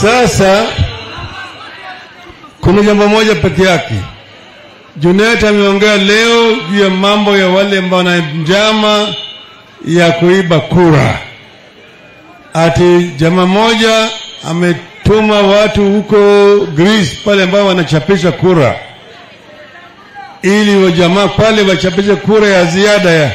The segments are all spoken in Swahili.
Sasa kuna jambo moja peke yake. Junet ameongea leo juu ya mambo ya wale ambao wana njama ya kuiba kura. Ati jamaa moja ametuma watu huko Greece pale ambao wanachapisha kura, ili wajamaa pale wachapishe kura ya ziada ya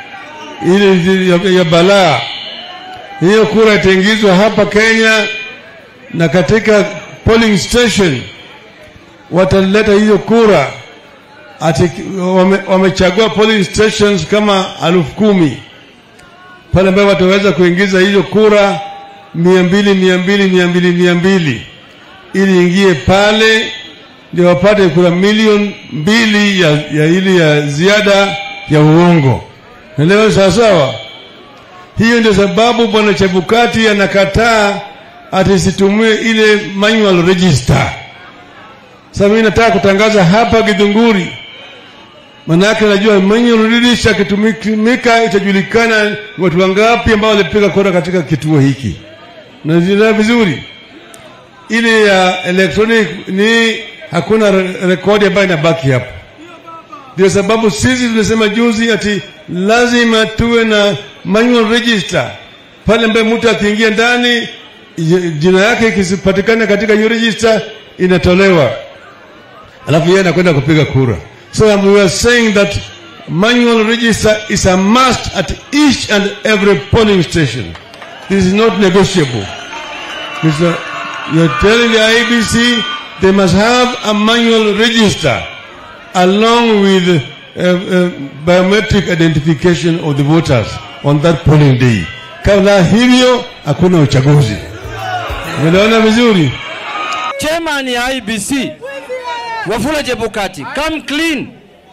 ili ya, ya balaa. Hiyo kura itaingizwa hapa Kenya na katika polling station wataleta hiyo kura ati wame, wamechagua polling stations kama elfu kumi pale ambayo wataweza kuingiza hiyo kura mia mbili mia mbili mia mbili mia mbili ili ingie pale ndio wapate kura milioni mbili ya, ya ili ya ziada ya uongo. Naelewa sawasawa? Hiyo ndio sababu bwana Chebukati anakataa atisitumie ile manual register. Sasa mimi nataka kutangaza hapa Githunguri, manake najua manual register ikitumika itajulikana watu wangapi ambao walipiga kura katika kituo hiki. Naelewa vizuri, ile ya electronic ni hakuna re rekodi ambayo inabaki hapo. Ndio sababu sisi tulisema juzi ati lazima tuwe na manual register pale ambaye mtu akiingia ndani jina yake ikisipatikana katika hiyo register inatolewa, alafu yeye anakwenda kupiga kura. So um, we are saying that manual register is a must at each and every polling station. This is not negotiable. This is a, you're telling the IBC they must have a manual register along with uh, uh, biometric identification of the voters on that polling day. Kabla hivyo hakuna uchaguzi. Umeelewana vizuri? Chairman ya IBC Wafula Chebukati, come clean.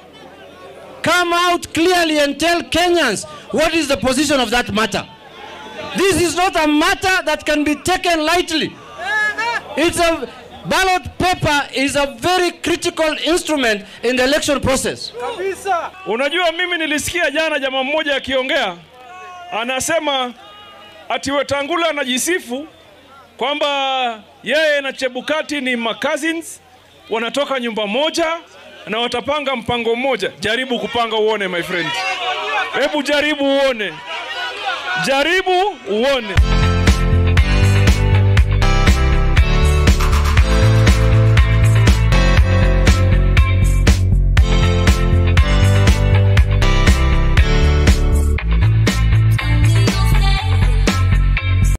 Come out clearly and tell Kenyans what is the position of that matter. This is not a matter that can be taken lightly. It's a ballot paper is a very critical instrument in the election process. Unajua, mimi nilisikia jana jamaa mmoja akiongea, anasema ati Wetangula anajisifu kwamba yeye na Chebukati ni cousins, wanatoka nyumba moja na watapanga mpango mmoja. Jaribu kupanga uone, my friend. Hebu jaribu uone, jaribu uone.